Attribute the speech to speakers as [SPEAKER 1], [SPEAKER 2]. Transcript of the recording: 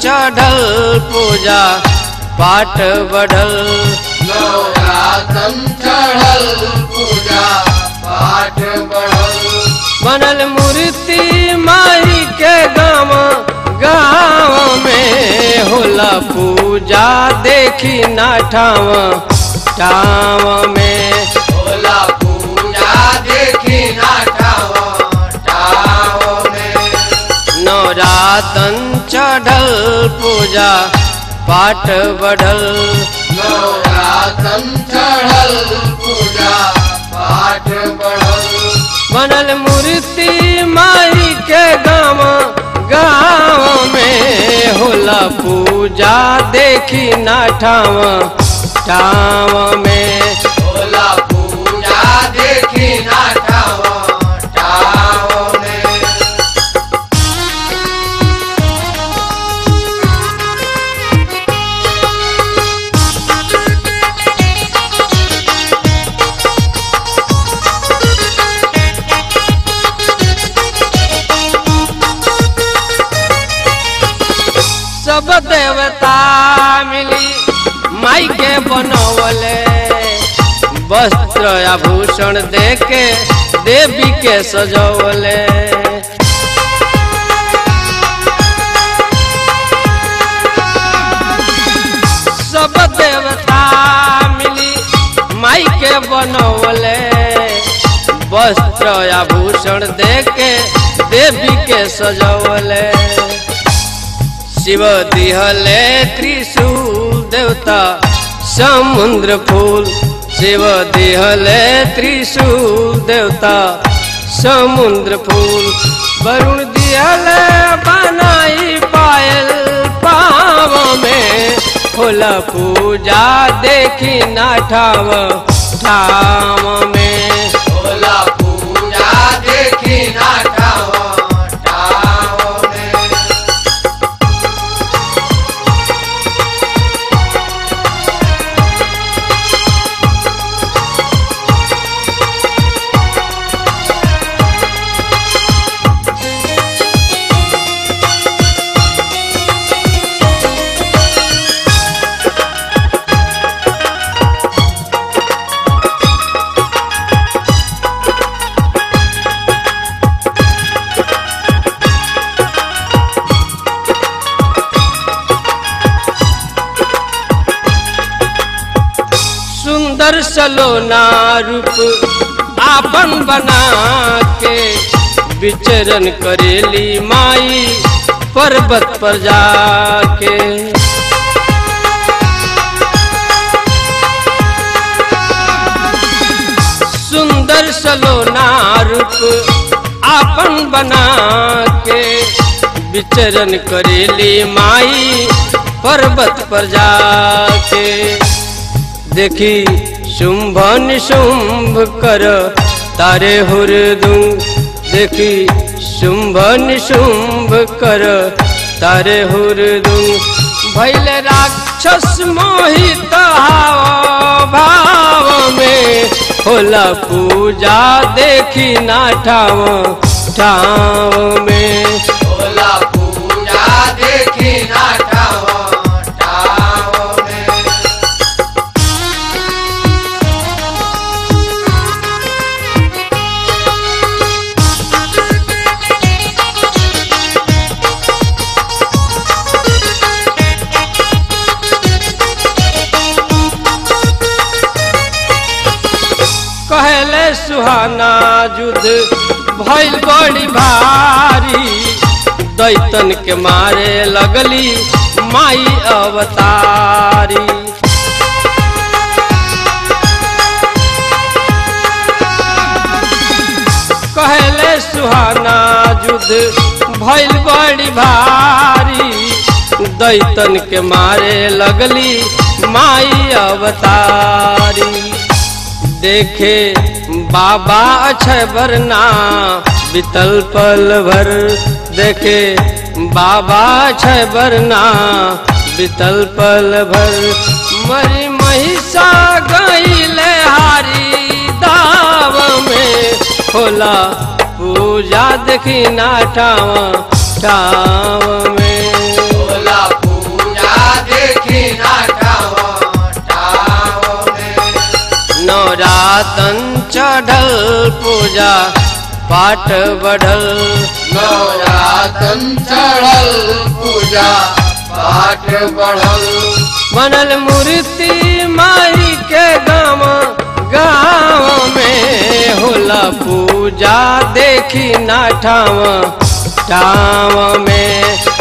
[SPEAKER 1] चढ़ल पूजा पाठ बढ़ल
[SPEAKER 2] नवरातन चढ़ल पूजा पाठ बढ़ल
[SPEAKER 1] बनल मूर्ति माई के गाँव गाँव में होला पूजा देखी ना ठाव ठाव में
[SPEAKER 2] होला पूजा देखी ना ठाव ठाव में
[SPEAKER 1] नवरातन चढ़ल पूजा पाठ बढ़ल
[SPEAKER 2] नवरातन चढ़ल पूजा पाठ बढ़ल
[SPEAKER 1] बनल मूर्ति माई के गाँव गाँव में होला पूजा देखी ना ठाव ठाव में
[SPEAKER 2] होला पूजा देखी ना ठाव ठाव में
[SPEAKER 1] सब देवता मिली माई के बनवले वस्त्र आभूषण दे के देवी के सजवले सब देवता मिली माई के बनवले वस्त्र आभूषण दे के देवी के सजवले शिव दिहले त्रिशूल देवता समुद्र फूल शिव दिहले त्रिशूल देवता समुद्र फूल वरुण दिहले बनाई पायल पाव में होला पूजा देखी ना ठाव ठाव में
[SPEAKER 2] होला पूजा देखी ना ठाव ठाव में
[SPEAKER 1] सुंदर सलोना रूप आपन बना के विचरण करेली माई पर्वत पर जाके सुंदर सलोना रूप आपन बना के विचरण करेली माई पर्वत पर जाके देखी शुंभ निशुंभ कर तारे हुरदू देखी शुंभ निशुंभ कर तारे हुरदू भैल राक्षस मोहित हाव भाव में होला पूजा देखी ना ठाव ठाव में
[SPEAKER 2] होला पूजा देखी ना ठाव ठाव में
[SPEAKER 1] कहले सुहाना युद्ध भइल बड़ी भारी दैतन के मारे लगली माई अवतारी कहले सुहाना युद्ध भइल बड़ी भारी दैतन के मारे लगली माई अवतारी देखे बाबा अक्षय वरना बितल पल भर देखे बाबा अक्षय वरना बितल पल भर मरी महिषा गईले हारी दाव में होला पूजा देखी ना ठाव ठाव में
[SPEAKER 2] होला
[SPEAKER 1] बढ़ल पूजा पाठ बढ़ल
[SPEAKER 2] नवरातन चढ़ल पूजा पाठ बढ़ल
[SPEAKER 1] बनल मूर्ति माई के गाँव गाँव में होला पूजा देखी ना ठाव ठाव में